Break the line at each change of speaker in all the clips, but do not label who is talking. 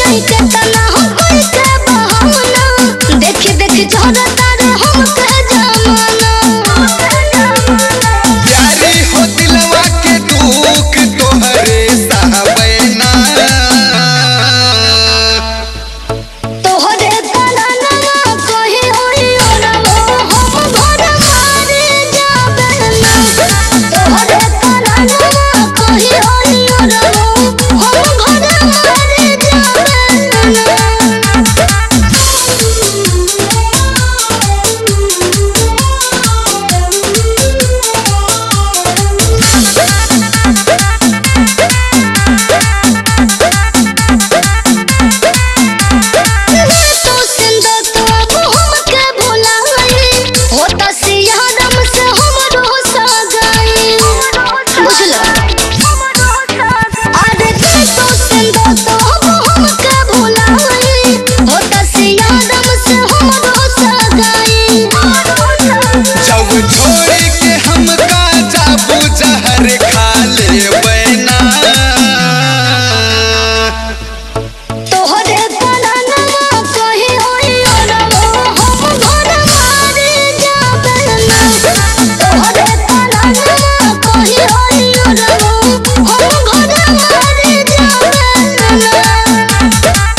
नहीं के तना हो कोई के बहाना देखी देखी झरता रे हम के जमाना
प्यारी हो दिलवा के दुख तोहरे सहबैना
तोहरे कराना कही होई ओरवो हम घर मारे जाबे ना तोहरे कराना कही होई ओरवो हम घर मारे जाबे तो सिंदर तो अब हमके भुलाई होता सियारम से हमरो सगाई बुझलो अरे तो सिंदर तो अब हमके भुलाई होता सियारम से हमरो सगाई
जब छोड़ के हमका जाबू जहर खा ले बैना
तोहरे कराना कही होई ओरवो हम घर मारे जाबे ना तोहरे कराना कही होई ओरवो हम घर मारे जाबे ना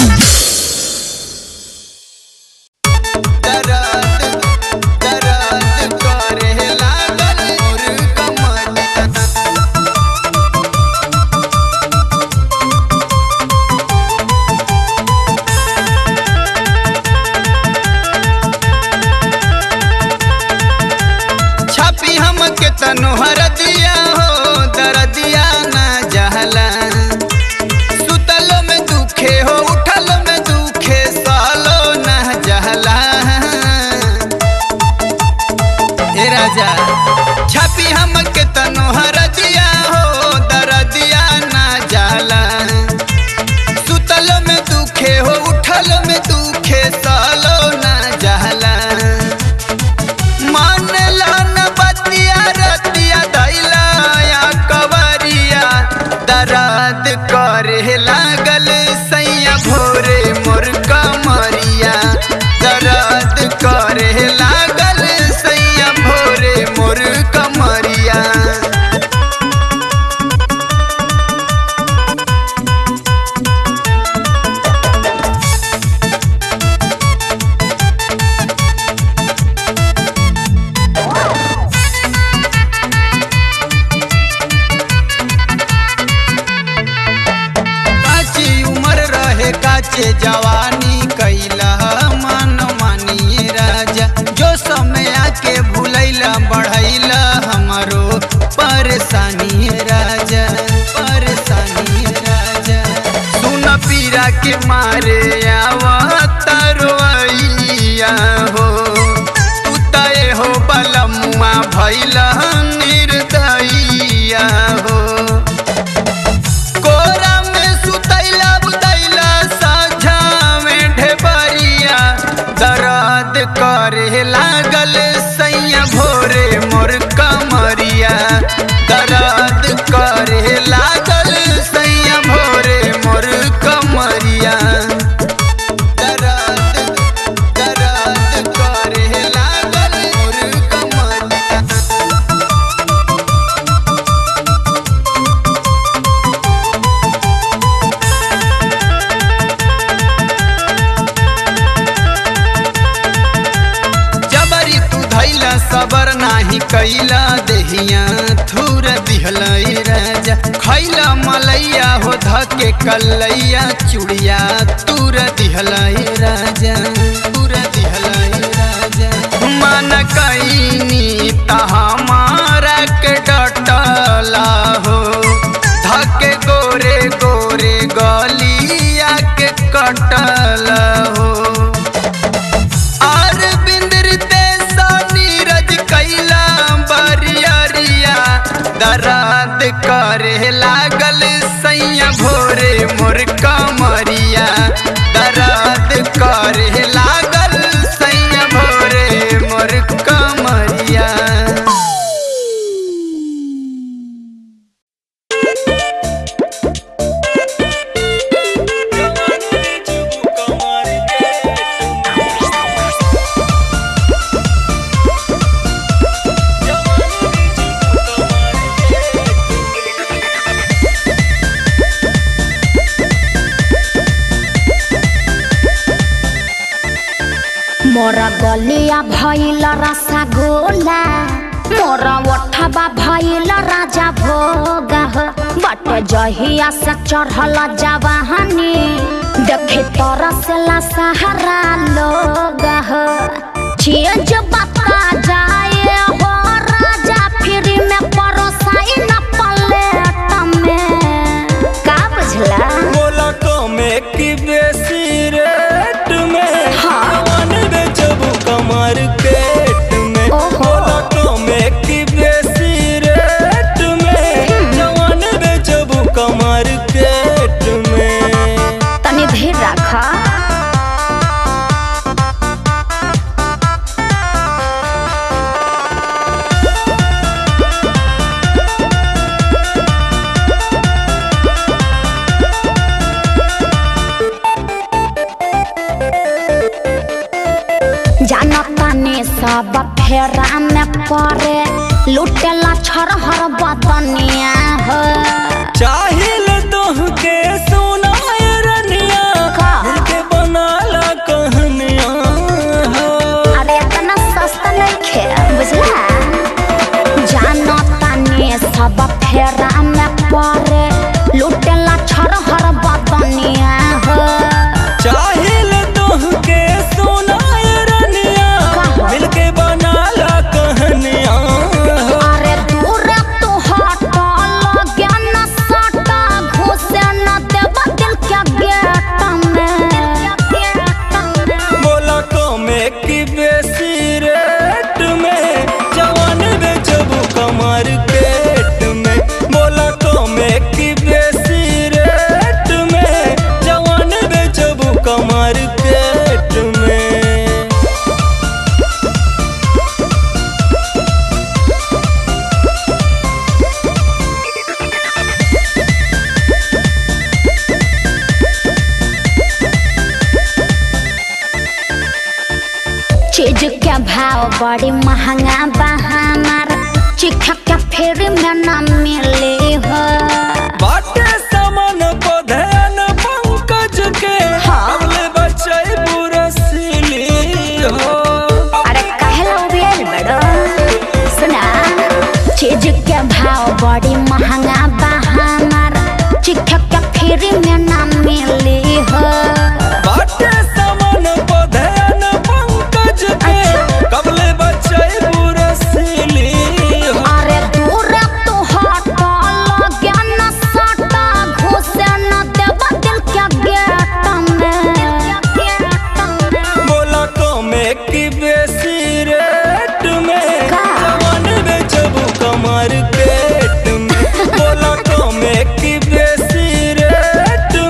दर्द दर्द करे लागल मोर कमर छापी हम के तनु हरदिया हो दरदिया ना जहला सुतलो में दुखे हो उठलो में दुखे सालो ना जहला ए राजा छापी हम के तनु हरदिया हो दरदिया ना जहला सुतलो में दुखे हो उठलो में दुखे सालो ना जहला मानला न बतिया रतिया दैला या कवरिया दराद करे लागल सैया भोरे मोर कमरिया दराद करे लागल सैया भोरे मोर कमरिया काची उम्र रहे काचे जवानी कैला मन मानिए राजा जो समय आके भूलैला बढ़ैला हमारो परेशानी राजा परेशानी राजा सुन पीरा के मारे आवा तरवैया हो तू तय हो बलमुआ भैला निर्दयिया हो कोरा में सुतैला बुतैला साझा में ढेबरिया दर्द करे लागल सैया भोरे मोर कमरिया दर्द करे लागल सैया भोरे मोर कमरिया दर्द दर्द करे लागल मोर कमरिया जबरी तू धैला सबर नाही कैला देहिया थूर दिहला राजा खैला मलैया हो धके कलैया चुड़िया तूर दिहला राजा तूर दिहला राजा मन कैनी त हमारा के डटला हो धके गोरे गोरे गलिया के कटला हो और बिंदरते सा नीरज कैला बरियरिया दराद करे लागल सैया भोरे मोर कमरिया दराद करे लागल सैया भोरे मोर कमरिया
मोरा गलिया भइल रसगोला मोरा ओठबा भइल राजा भोग बट जहिया से चढ़ल जवाहनी देखे तरसला सहारा लोग चीज बता जाए हो राजा फिर में परोसाई न पलेट में का बुझला
बोला कमे की बेसी रेट में
हाँ।
जवान बेचबू कमर केट में
ओहो।
बोला कमे की बेसी रेट में जवान बेचबू कमर केट में
तनी धीर रखा जानतानी सब फेरा में परे लुटेला छरहर बदनिया हो
चाहिल तोह के सुनाय रनिया
का?
दिल के बनाला कहनिया हो
अरे इतना सस्ता नहीं खे बुझला जानतानी सब फेरा में परे लुटेला छरहर बदनिया हो
चाहिल तोह के सुनाय रनिया
का?
दिल के बनाला कहनिया हो
अरे दूर तू हट लगे न सटा घुसे न देब दिल के गेट में
बोला कमे की बेसी रेट में जवान बेचबू कमर केट में बोला कमे की बेसी रेट में जवान बेचबू कमर केट में
चीज के भाव बड़ी महंगा बा हमार चिख के फेर में न मिले हो
बाटे समन को ध्यान पंकज के
हाँ।
अगले बच्चे बुरा सिली हो
अरे कहला उबियल बड़ो सुना चीज के भाव बड़ी महंगा बा हमार चिख के फेर में न मिले हो
बाटे समन को ध्यान पंकज के कबले बच्चे बुरा सिली हो
अरे दूर तू हट लगे न सटा घुसे न देब दिल के गेट में
बोला कमे की बेसी रेट में
का?
जवान बेचबू कमर केट में बोला कमे की बेसी रेट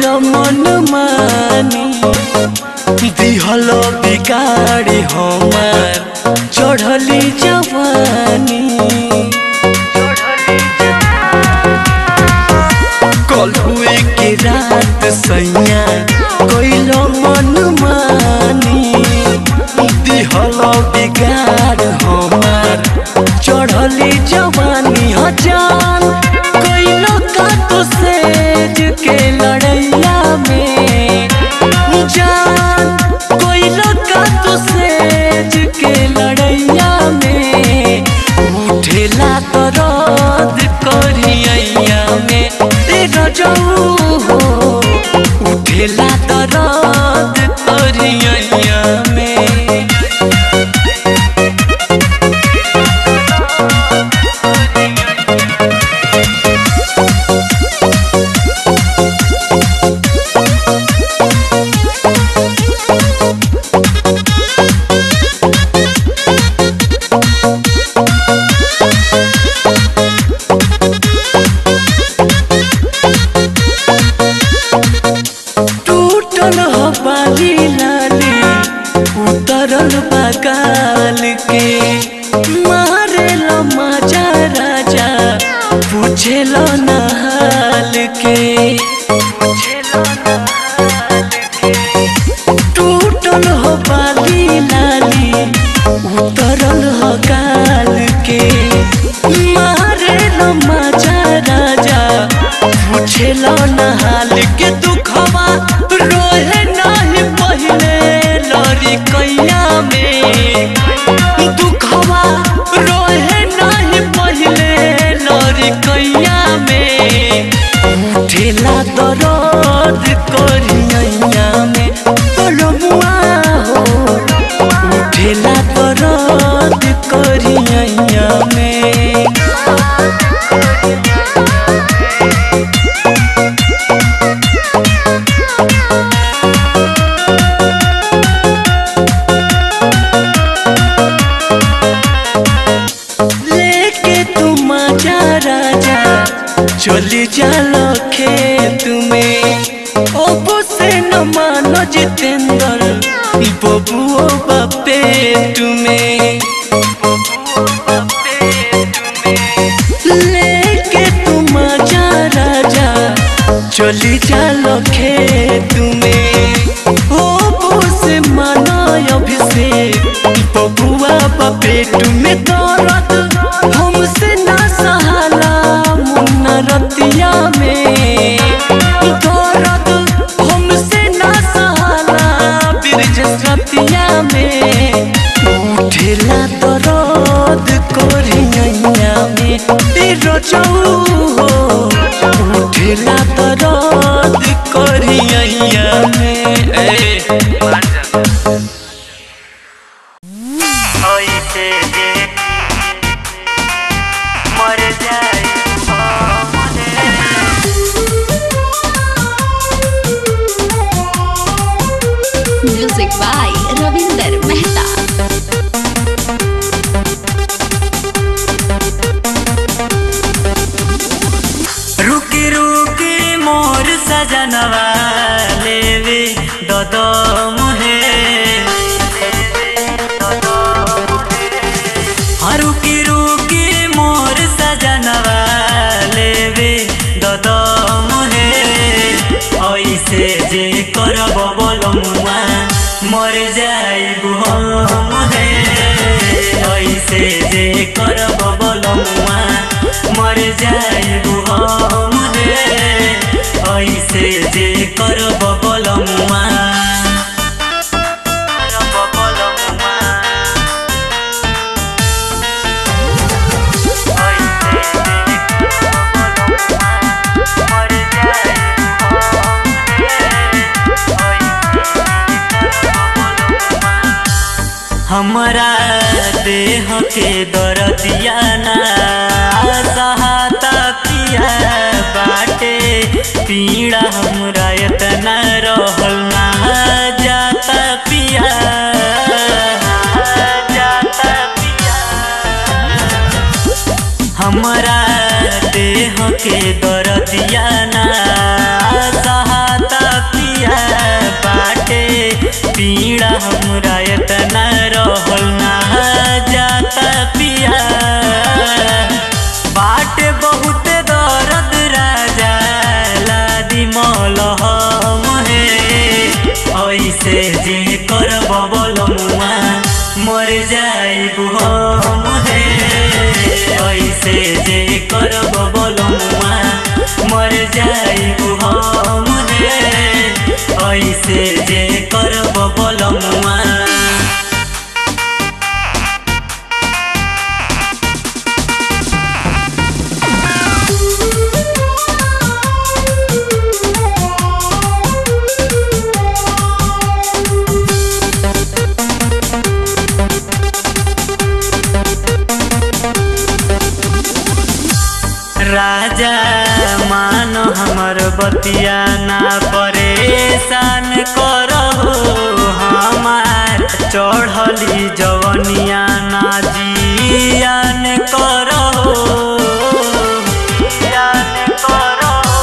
कैल मन मानी दिहल बिगाड़ी हमार चढ़ली जवानी कल हुए के रात सैया कैल मन मानी दिहल बिगाड़ हमार चढ़ली जवानी हजान कैलो का तो सेज के लड़ैया में जान कैलो का तो सेज के लड़ैया में उठेला तो रद करिया में तेरा जाऊ हो उठेला तो रद करिया में टूटल हो बाली लाली उतरल बगाल के मारे लो माजा राजा पूछे लो नहाल के टूटल हो बाली लाली उतरल हो गाल के मारे लो माजा राजा पूछे लो नहाल के दुखवा रोहे नाही पहिले लरी कैया में दुखवा रोहे नाही पहिले लरी कैया में उठेला दरद करिया में तोलमुआ हो उठेला दरद करिया में लेके तुम आजा राजा चली जालो खेत में ओबो से न मानो जितेंद्र बबुओ बापे तुम्हें लेके तुम आजा राजा चली जालो खेत में ओबो से मानो अभिषेक बबुआ बापे तुम्हें दौलत हमसे ना सहाला मुन्ना रतिया में दौलत हमसे ना सहाला ब्रिज रतिया में उठेला दरद कोरिया में तेरो जाऊ हो उठेला दरद कोरिया में ए
ऐसे जे मर जाए
म्यूजिक बाय रविंदर मेहता
रुकी रुकी मोर सजनवा लेवे ददो मुहे हाँ, रुकी रुकी मोर सजनवा लेवे ददो मुहे ऐसे जे करब बोलमुआ मर जाइबु हम हे ऐसे जे करब बोलमुआ मर जाइबु हम हे ऐसे जे करब बोलमुआ करब बोलमुआ हमरा देह के दरदिया ना सहाता पिया बाटे पीड़ा हमरा इतना रहल ना जाता पिया जाता पिया हमरा देह के दरदिया ना सहाता पीड़ा हमरा इतना रहल ना जाता पिया बाटे बहुत दर्द राजा लादी मलहम हे ऐसे जे कर बबल मुआ मर जाइब हम हे ऐसे जे कर बबल मुआ मर जाइब हम हे ऐसे जे कर बबल मुआ राजा मानो हमर बतिया ना परेशान करहो हमार चढ़ली जवनिया ना जियान करहो जियान करहो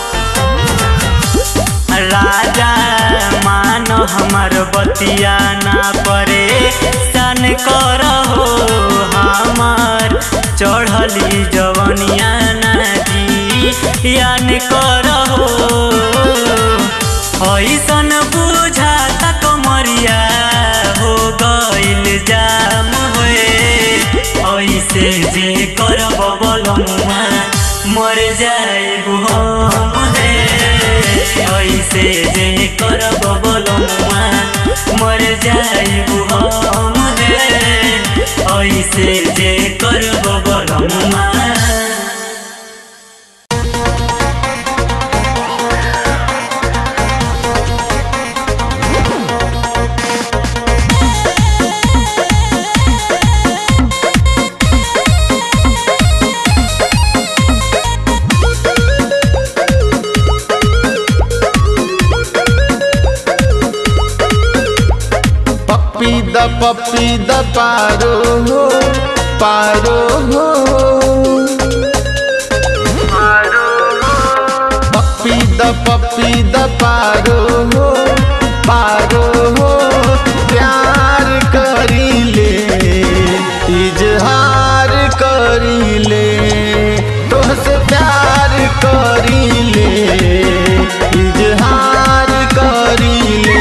राजा मानो हमर बतिया ना परेशान करहो हमार चढ़ली जवनिया नाजी यान करहो ऐसन बुझाता कमरिया हो गइल जाम होए ऐसे जे करब बलमुआ मर जाइब हम हे ऐसे जे करब बलमुआ मर जाइब हम हे ऐसे जे करब बलमुआ
पप्पी द पप्पी द पारो हो पारो हो पप्पी द पप्पी द पारो हो पारो हो प्यार करी ले इजहार करी ले तोहसे प्यार करी ले इजहार करी ले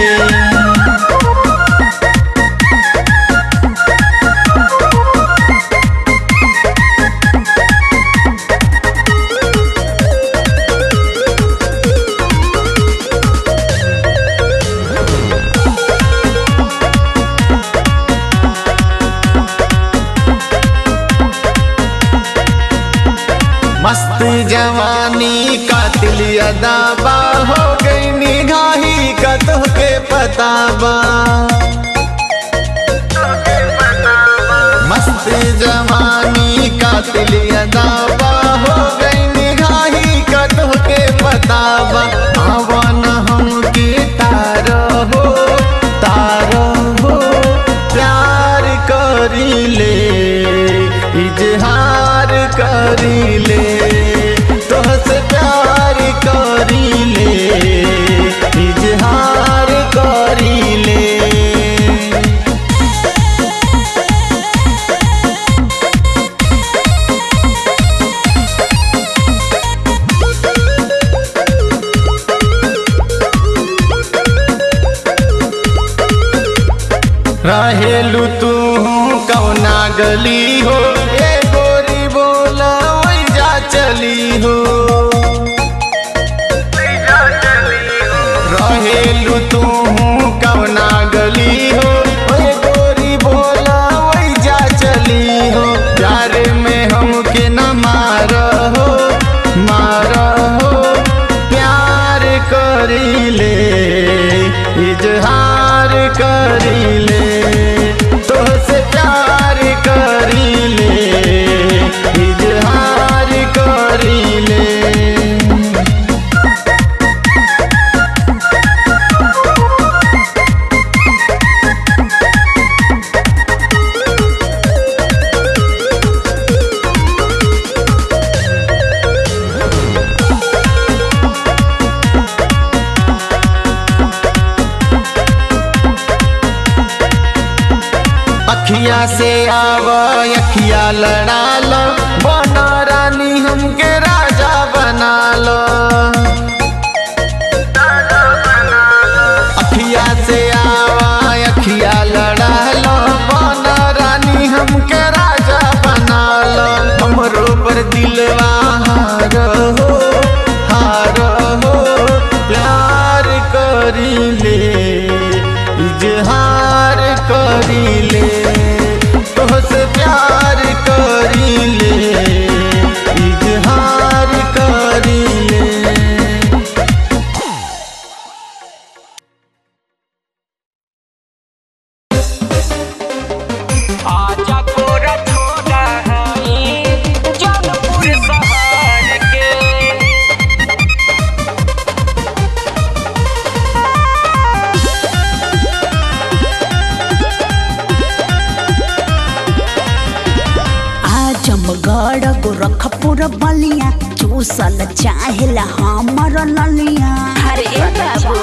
मस्त जवानी कातिल अदाबा हो गई निगाही का तोहके पताबा मस्त जवानी कातिल अदाबा हो गई निगाही का तोहके पताबा आवन हमके तारो हो तारो हो प्यार करी ले इजहार करी ले तोहसे प्यार करी ले इजहार करी ले रहेलू तू कौना गली हो ए गोरी बोला वही जा चली हो रहेलू तू कौना गली हो ए गोरी बोला वही जा चली हो प्यार में हमके न मार हो मार हो प्यार करी ले इजहार करी ले तोहसे प्यार करी ले इजहार करी ले
अखिया से आव अखिया लड़ा लो बना रानी हमके राजा बना लो अखिया से आवा अखिया लड़ा लो बना रानी हमके राजा बना लो हमरो पर दिलवा हार हो हार हो प्यार करी ले इजहार करी ले तोहसे प्यार करी ले इजहार करी ले
आजा कोरा छोड़ा है जौनपुर शहर के
आजमगढ़ गोरखपुर बलिया चूसल चाहेला हमर ललिया अरे बाबू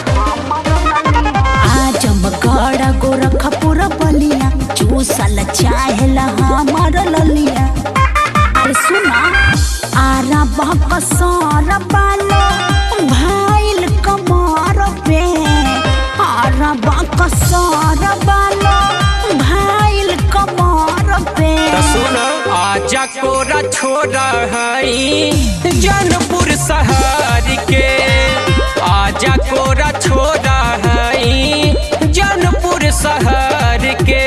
आजमगढ़ गोरखपुर बलिया चूसल चाहेला हमर ललिया अरे सुना आरा बकसर बालो भाइल कमर पे आरा बकसर बालो भाइल कमर पे
सुन आजा कोरा छोड़ा है जौनपुर शहर के आजा कोरा छोड़ा है जौनपुर शहर के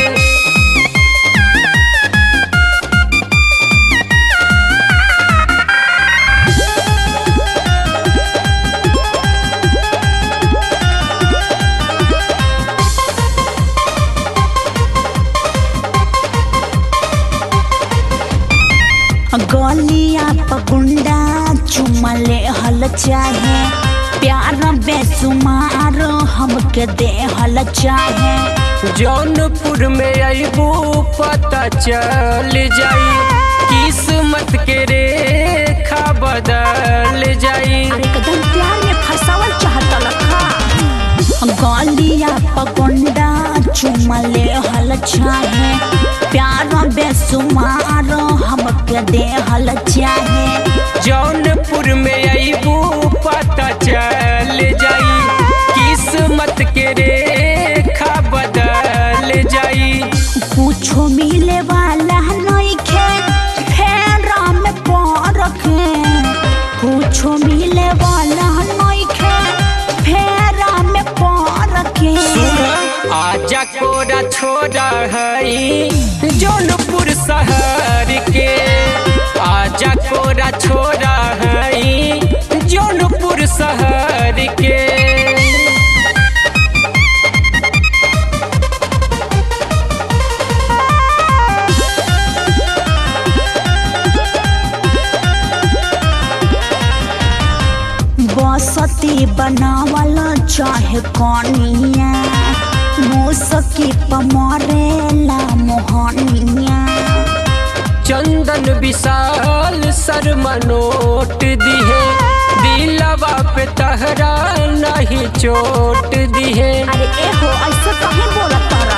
गलिया पकुंडा चुमले हल चाहे प्यार बेसुमार हमके दे हल चाहे
जौनपुर में अबू पता चल जाई किस्मत के रेखा बदल जाई
अरे कदम प्यार में फसावल चाहता लखा गलिया पकुंडा चुमले हल चाहे प्यार बेसुमार हमके दे हल चाहे
जौनपुर में अबू पता चल जाई किस्मत के रेखा बदल जाई
कुछो मिले वाला नइखे फेरा में परखे कुछो मिले वाला नइखे फेरा में परखे
आजा कोरा छोड़ा है जौनपुर शहर के आजा कोरा छोड़ा है जौनपुर शहर के
बसती बनावल चाहे कनिया मुसकी पमरेला मोहनिया
चंदन विशाल शर्मा नोट दिहे दिलवा पे तहरा नहीं चोट दिहे
अरे एहो ऐसे कहीं बोला तारा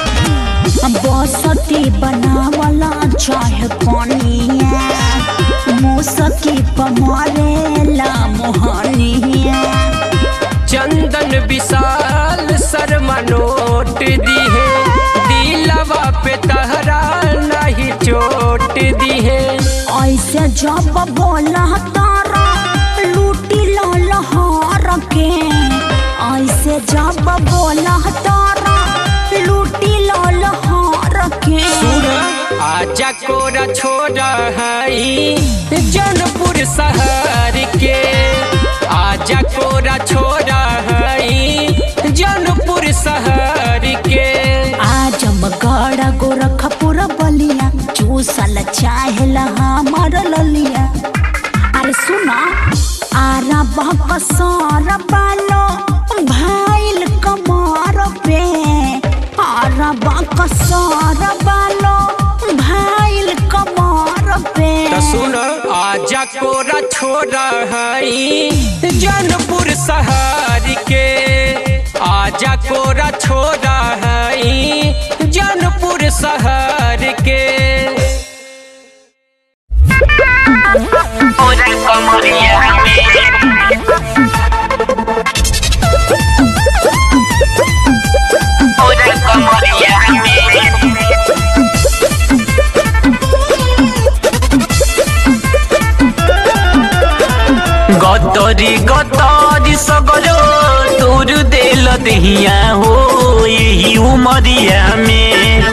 बसती बनावला चाहे कनिया मुसकी पमरेला मोहनिया
चंदन विशाल शर्मा नोट दिहे दिलवा पे तहरा नहीं चोट दिहे
ऐसे जब बोला तारा लूटी लहर के ऐसे जब बोला तारा लूटी लहर के
आजा कोरा छोड़ा है जौनपुर शहर के आजा कोरा छोड़ा है जौनपुर शहर के
आजमगढ़ गोरखपुर बलिया चूसल चाहेला हमर ललिया अरे सुना आरा बकसर बालो भाइल कमर पे आरा बकसर बालो भाइल कमर पे
त सुन आजा कोरा छोड़ा है जौनपुर शहर के आजा कोरा छोड़ा है जौनपुर
गतरी गतरी सगरो तोर देल दहिया हो यही उमरिया में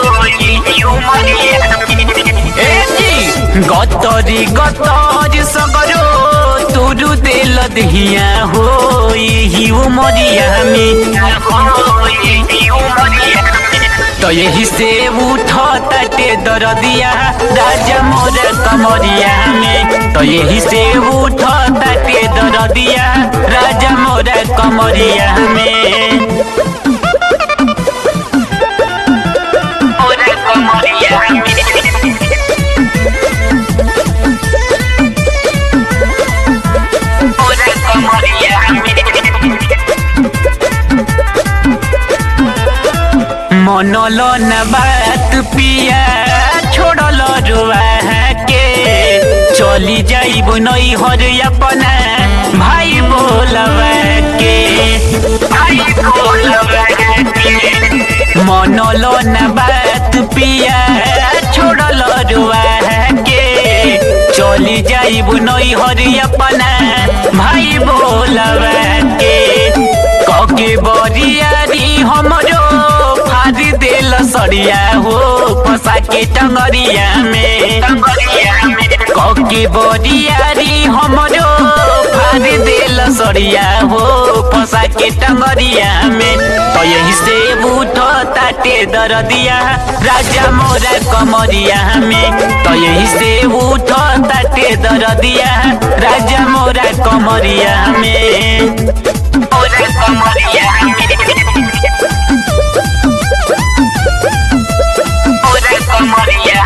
ए जी, गतरी गतरी सगरो तोर देल दहिया हो यही उमरिया में तो यही से उठ ताटे दरदिया राजा मोर कमरिया में तो यही से उठ ताटे दरदिया राजा मोर कमरिया में मोर कमरिया में मोर कमरिया में मनल न बात पिया छोड़ल रुआ के चली जाइब नई हर अपना भाई बोलवा के भाई बोलवा के मनल न बात पिया छोड़ल रुआ के चली जाइब नई हर अपना भाई बोलवा के कके बरियारी हमरो फारी देल सड़िया हो फसा के टंगरिया में कके बरियारी हमरो फारी देल सड़िया हो फसा के टंगरिया में तो यही से बूठ ताटे दरदिया राजा मोरा कमरिया में तो यही से उठ ताटे दरदिया राजा मोरा कमरिया में मोरा कमरिया में मोरा कमरिया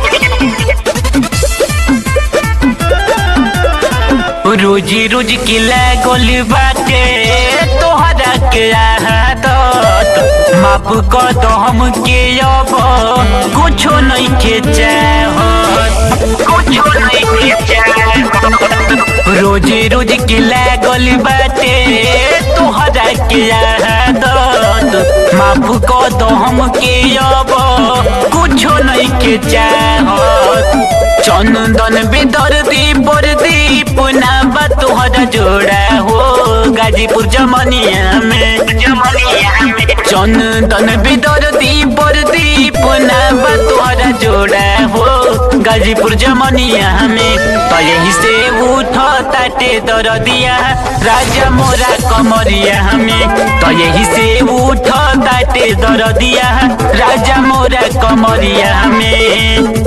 में रोजी रोज की लागल बाटे तोहरा के आदत माफ कर दो हम के अब कुछो नहीं के चाहत कुछो नहीं के चाहत रोजी रोज की लागल बाटे तोहरा के आदत माफ कर दो हम के अब कुछो नहीं के चाहत चंदन बेदर्दी बरदी पुना बा तोहरा जोड़ा हो गाजीपुर जमनिया में जमनिया में चंदन बेदर्दी बरदी पुना बा तोहरा जोड़ा हो गाजीपुर जमनिया में तो यही से उठ ताटे दरदिया राजा मोरा कमरिया में तो यही से उठ ताटे दरदिया राजा मोरा कमरिया में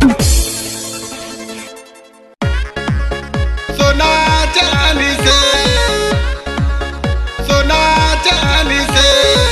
सोना चांदी से सोना चांदी से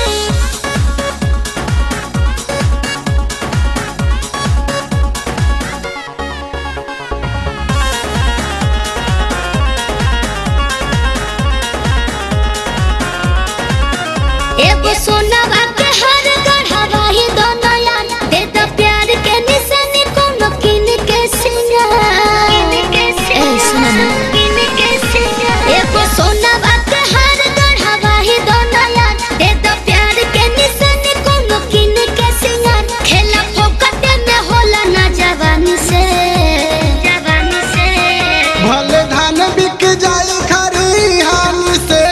एगो सोनवा के हर गढ़वा ही दोनों यार दे दो प्यार के निशानी कोनो किन के सिंगार ए सुना ना एगो सोनवा के हर गढ़वा ही दोनों यार दे दो प्यार के निशानी कोनो किन के सिंगार खेला फोकट में होला ना जवानी से जवानी से
भले धान बिक जाई खरिहान से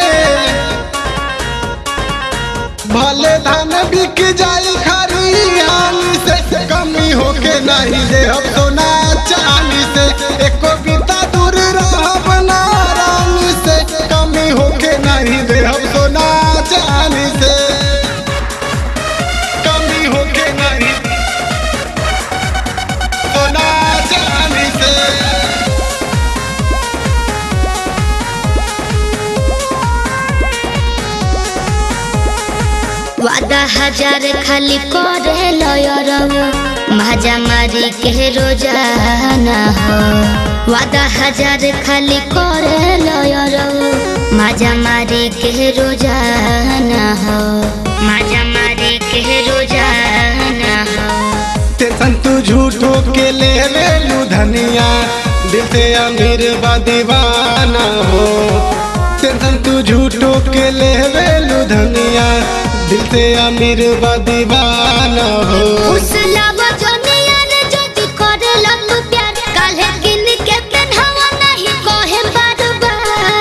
भले धान बिक जाई खरिहान से कमी होके नहीं दे हम सोना चांदी से एको बीता दूर रहब ना रानी से कमी होके नहीं दे हम सोना चांदी से कमी होके नहीं सोना चांदी से
वादा हजार खाली करे लयरव भाजा मारी के रोजाना हो वादा हजार खाली करे लयरव भाजा मारी के रोजाना हो भाजा मारी के रोजाना हो
टेंशन तू झूठो के ले ले लू धनिया दिल से अमीर बा दीवाना हो टेंशन तू झूठो के ले ले लू धनिया दिल से अमीर बा दीवाना हो
उस लावा जोनिया रे ज्योति करे लग प्यार काले गिन के पेन्हवा नहीं कोहे बार बार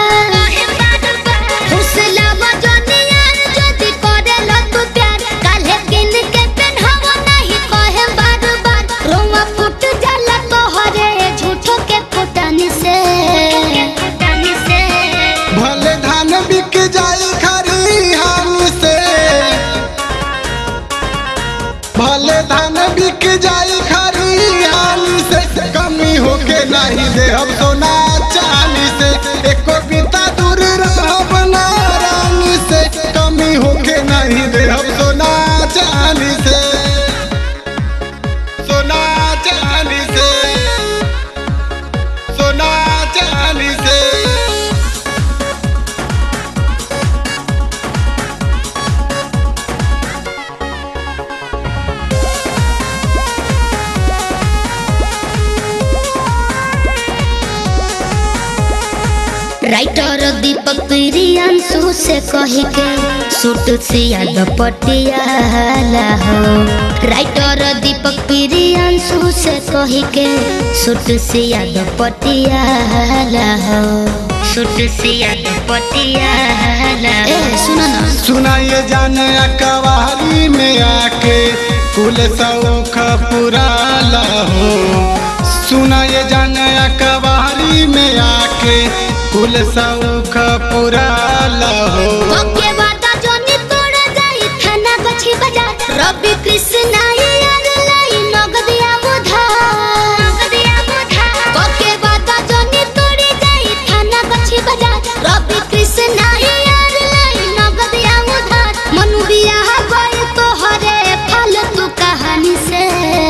दीपक प्रियांशु से कही के सूट सिया पटियाला हो राइटर दीपक प्रियांशु से कही के सूट सिया पटियाला हो सूट सिया पटियाला ए सुनो ना
सुनाइए जाने कवारी में आके कुल सौख पुराला हो सुनाइए जाने कवारी में आके कुल सौख पुराला हो
ओके वादा जोनी तोड़ा जाई थाना गछि बाजार रवि कृष्ण यार लाई नगदिया उधार नगदिया उधार ओके वादा जोनी तोड़ी जाई थाना गछि बाजार रवि कृष्ण यार लाई नगदिया उधार मनु बियाह गई तो हरे फालतू कहानी से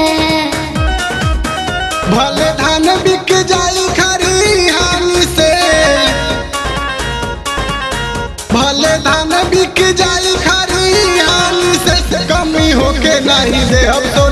भले धान बिक जाई खरिहानी से भले धान बिक जाई खरिहानी से कमी होके नहीं दे अब तो